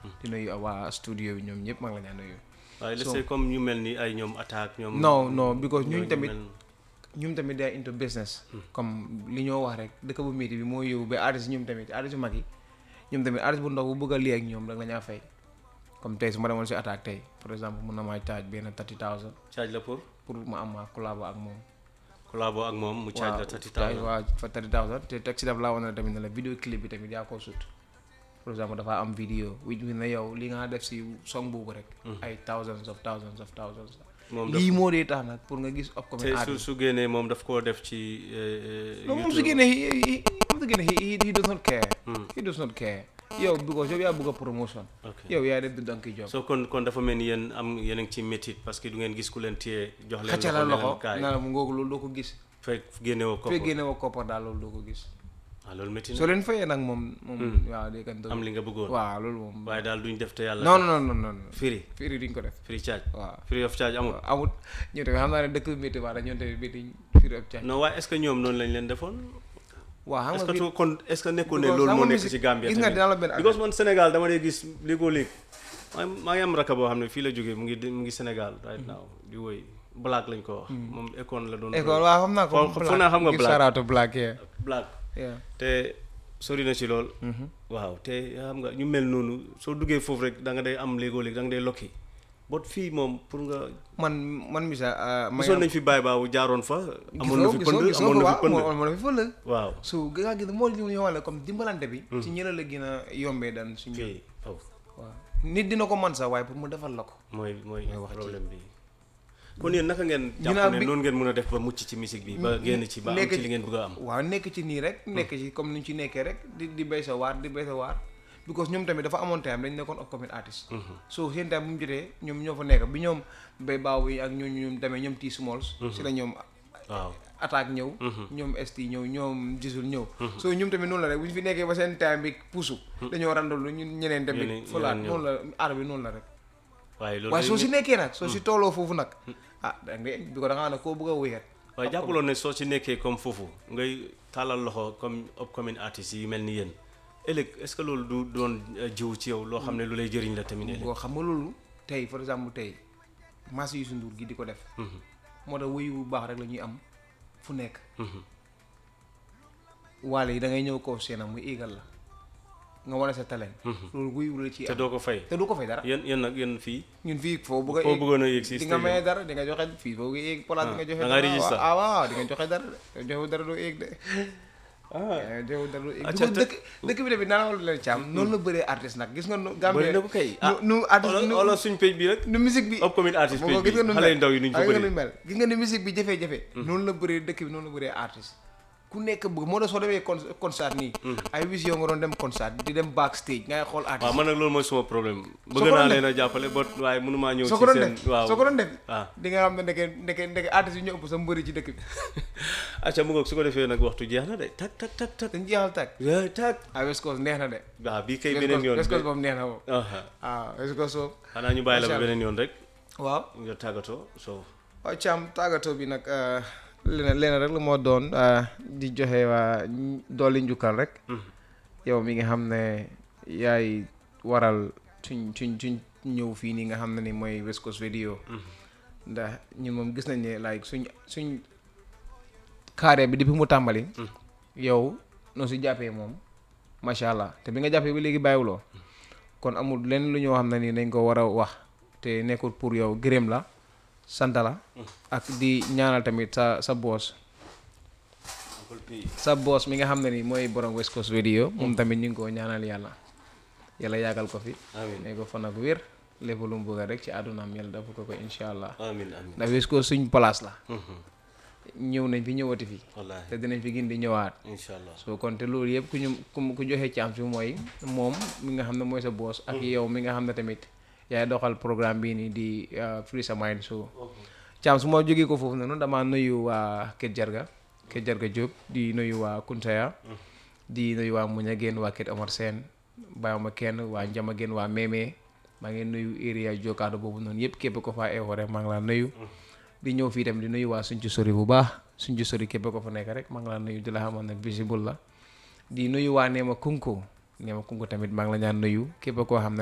di nuyu waa studio bi ñoom ñëpp maa ngi la ñaan nuyu waaye let's say comme ñu mel ni ay ñoom attaque ñoom non non because ñun ñooñu tamit mel- ñun tamit day into business comme li ñoo wax rek dëkk bu métti bi moo yóbbu ba artiste ñoom tamit artiste yu mag yi ñoom tamit artiste bu ndaw bu bëgg a lii ak ñoom rek la ñaa fay comme tey su ma demoon si attaque tey par exemple mun na maa charge benn thirty thousand charge la pour pour ma am ma collabo ak moom collabo ak moom mu charge la thirty thousand waaw fa thirty thousand te teg si daf laa wane tamit ne la vidéo clip bi tamit yaa koo sut par exemple dafa am vidéo wi ne yow li nga def si song boobu rek ay thousands of thousands of thousands moom daf lii moo dee tax nag pour nga gis upcoming te su artist su génnee moom daf koo def ci eh, non moom su YouTube. génnee he he moom su génnee he he does not care he does not care yow because yow yaa bëgg a promotion ok yow yaa def di donkey job so kon kon dafa mel ni yéen am yéen a ngi ci métit parce que du ngeen gis ku leen téye jox leen xacca la ne leen loxo kaay. naa la mu ngoogu loolu doo ko gis fekk génnewoo ko fekk génne woo koppar daal loolu doo ko gis waaw loolu métti soo na leen fayee nag moom moom waaw day kan am li nga bëggoon waaw loolu moom waaye daal duñ def te yàlla non non non non non free firi duñ ko def free charge waaw free of charge amul amut ñoo tamit xam naa ne dëkk bi métti waa ñoom tamit métti firi ab caaj non waaye est-ce que ñoom noonu lañ leen defoon waaw xam est-ce nga que fii tu kon est-ce que nekkul ne Because loolu xam moo nga nekk musique- ci Gambia gis nga tamit dinaa la benn because man Sénégal dama dee gis léegoo léeg maa maa ngi am raka boo xam ne fii la jógee mu ngi mu ngi Sénégal right now di woy black lañ ko wax moom écone la doon école waaw xam naa ko Fo- foog naa xam nga Give black. shout out to black yeah black yeah te sori na ci lool waaw te xam nga ñu mel noonu soo duggee foofu rek da nga day am léegoo léeg da nga day lokki bot fii moom pour nga man man misa ma gisoon nañ fi baay baabu jaaroon fa amoon na fi pënd gisoo amoon na fi ko pënd waaw amoon na fi fële waaw so nga gis moo li ñu xamal comme dimbalante bi ci ñëla la gën a yombee daan suñu fii oh waaw nit dina ko man sax waaye pour mu defal la ko mooy mooy wax ci- problème bi kon yéen naka ngeen Ginnaaw jàpp ne bi- noonu ngeen mën a def ba mucc ci musique bi ba génn ci ba am nekk ci ci- li ngeen bëgg a am waaw nekk ci nii rek nekk ci comme ni ñu ci nekkee rek di di béy sa waar di béy sa waar because ñoom tamit dafa amoon time dañ nekkoon upcoming artist so seen time bu mu jotee ñoom ñoo fa nekk bi ñoom bay baaw yi ak ñooñu ñoom demee ñoom T Smalls si la ñoom waaw attaque ñëw ñoom ST ñëw ñoom gisul ñëw so ñoom tamit noonu la rek bu ñu fi nekkee ba seen time bi puusu dañoo randalu ñun ñeneen tamit Ñeneen- folaat ñeneen ñëw. noonu la aar bi noonu la rek waaye loolu waaye day soo si mu- nekkee nag soo si tooloo foofu nag ah da ngay bi ko da ngaa ne koo bëgg a wéyat waaye jàppaloon ne soo ci nekkee comme foofu ngay tàllal loxo comme upcoming artistes yi mel ni yéen ëllëg est-ce que loolu du doon euh, jiw ci yow loo xam ne lu lay jëriñ la tamit ëllëg boo xam nga loolu tey par exemple tey masse Youssou Ndour gi di ko def moo tax wuyu bu baax rek la ñuy am fu nekk waale yi da ngay ñëw kaw seenam muy éegal la nga wane sa talent loolu wuyu la ci te am doo ko fay te du ko fay dara yéen yéen nag yéen fii ñun fii foo bëgg a foo éeg bëggoon a yéeg si di nga stage maye dara di nga joxe fii foo bëgg a éeg place di nga joxe da nga dara register. ah waaw di nga joxe dara de joxe dara doo éeg de ah joxe dara doo éeg Acca, Because dëkk dëkk bi tamit naa la leen caam noonu la bëree artiste nag gis nga nu Gambie bëri na ko kay ah nu nu artiste nu wala suñ page bi rek nu musique bi upcoming artist moo page gis nga bi nu xale yu mel ndaw yi nuñ ko gis nga bëri nu mel gis nga ni musique bi jafe-jafe noonu la bëree dëkk bi noonu la bëree artiste ku nekk bëgg moo tax soo demee con concert nii ay wis yow nga doon dem concert di dem backstage ngay xool waaw artiste man nag loolu mooy suma problème bëgg ko naa doon leen a jàppale ba waaye mënumaa ñëw soo ci ko doon seen def waaw soo ko doon def ah di nga xam ne ndeke ndeke ndeke artiste yi ñu ëpp sa mbëri ci dëkk bi acca mu ngoog su ko defee nag waxtu jeex na de tak tak tak tak dañ jeexal tag Yeah, tak ah West Coast neex na de waaw bii kay West beneen Coast yoon West Coast moom neex na moom aha ah West Coast moom xanaa ñu bàyyi la ba Macha Allah. beneen yoon rek waaw nga tàggatoo so waaw Thiam tàggatoo bi nag leneen leneen rek la moo doon ah, di joxe waa dolli njukkal rek yow mi nga xam ne yaay waral suñ suñ suñ ñëw fii nii nga xam ne ni mooy West Coast Video ndax ñun moom gis nañ ne like suñ suñ carré bi depuis mu tàmbali yow noo si jàppee moom macha allah te bi nga jàppee ba léegi bàyyiwuloo kon amul lenn lu ñoo xam ne nii dañ ko war a wax te nekkul pour yow gërëm la sant la ak di ñaanal tamit sa sa boos sa boos mi nga xam ne ni mooy borom West Coast Radio moom tamit ñu ngi ko ñaanal yàlla yàlla yàggal ko fi amin ne ko fan ak wér lépp lu mu bëgg rek ci àddunaam yàlla dafa ko ko incha allah amin amin ndax West Coast suñ place la Mhm. ñëw nañ fi ñëwati fi wallaahi te dinañ fi gën di ñëwaat incha allah soo kon te loolu yëpp ku ñu ku ku joxe chance bi mooy moom mi nga xam ne mooy sa boos ak yow mi nga xam ne tamit yaay doxal programme bii nii di uh, Free Sa Mind so chance su ma jógee ko foofu noonu damaa nuyu waa Kër Jarga Kër Jarga Diop di nuyu waa Kuntaya di nuyu waa Muña Géen waa Kër Omar Sène bàyyiwuma kenn waa Njama Géen waa Mémé maa ngi nuyu area Jokaado boobu noonu yëpp képp ko faa eewoo rek maa ngi laa nuyu di ñëw fii tamit di nuyu waa suñ ci sori bu baax suñ ci sori képp ko fa nekk rek maa ngi laa nuyu di la xamal nag visible la di nuyu waa Neema Kunko Neema Kunko tamit maa ngi la ñaan nuyu képp koo xam ne